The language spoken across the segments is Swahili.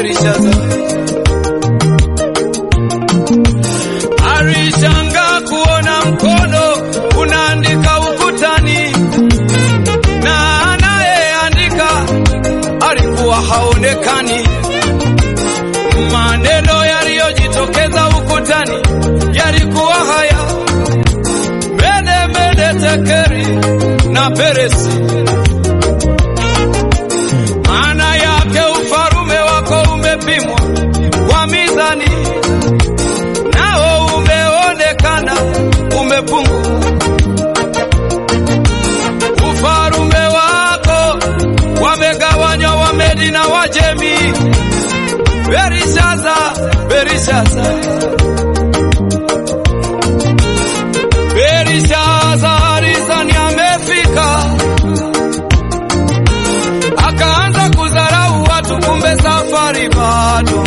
Berishaza alishangaa kuona mkono unaandika ukutani, na anayeandika alikuwa haonekani. Maneno yaliyojitokeza ukutani yalikuwa haya: mene mene tekeri na peresi. Maana yake ufalume wako umepimwa kwa mizani, nao umeonekana umepungua. Ufalume wako wamegawanywa Wamedi na Wajemi. Berishaza, Berishaza, Berishaza alizani amefika, akaanza kudharau watu, kumbe safari bado.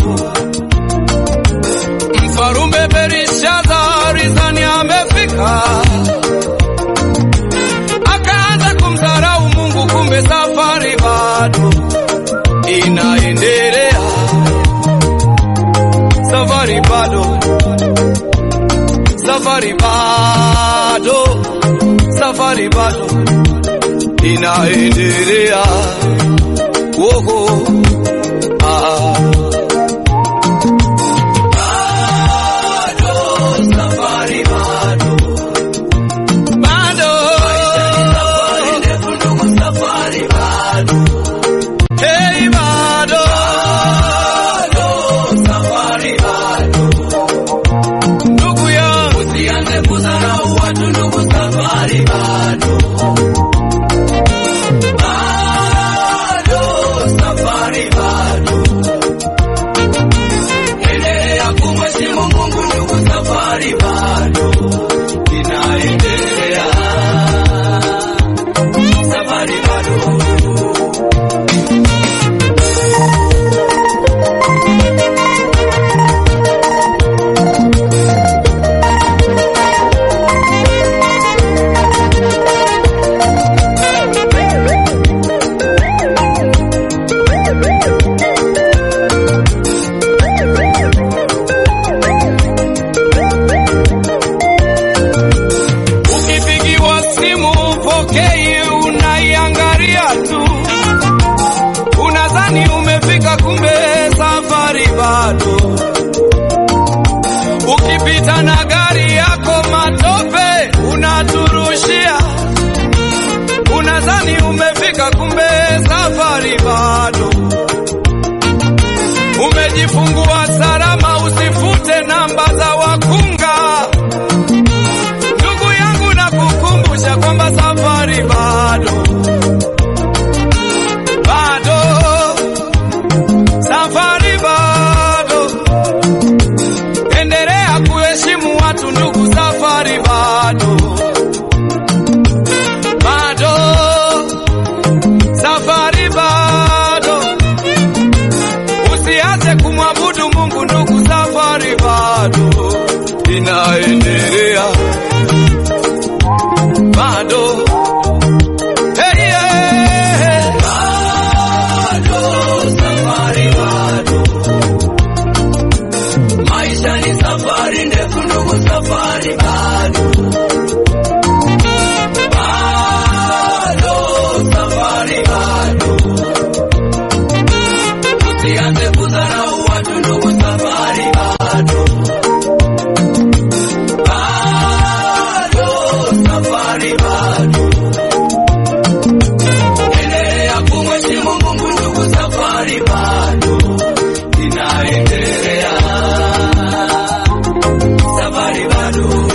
Mfarume Berishaza alizani amefika, akaanza kumdharau Mungu, kumbe safari bado inaendelea safari bado, safari bado, safari bado inaendelea. Woho, ah. Bado, safari bado. Bado. Hey, bado. Ndugu yangu usianze kudharau watu, ndugu, safari bado. Bado, safari bado. Endelea kumheshimu Mungu, ndugu, safari bado inaendelea. Safari bado. Ukipigiwa simu upokei, unaiangalia tu, unadhani umefika, kumbe safari bado. Ukipita na gari yako matope unaturushia, unadhani umefika, kumbe safari bado. Umejifungua salama, usifute namba za wakunga. Ndugu yangu na kukumbusha kwamba safari bado, bado, safari bado. Endelea kuheshimu watu ndugu, safari bado, bado, safari bado. Usiache kumwabudu Mungu ndugu, safari bado inaendelea bado hey, yeah. bado safari bado maisha ni safari ndefu ndugu safari bado bado safari bado usianze kudharau watu ndugu safari bado bado safari bado endelea kumheshimu Mungu ndugu, safari bado inaendelea, safari bado.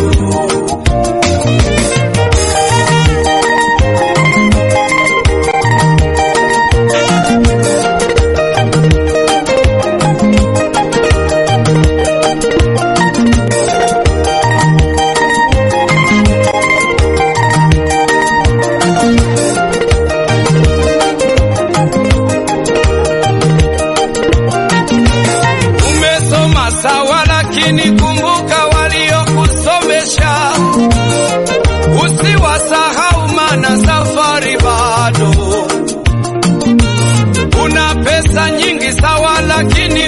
Umesoma sawa, lakini kumbuka waliokusomesha, usiwasahau, maana safari bado. Una pesa nyingi sawa, lakini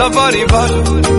safari bado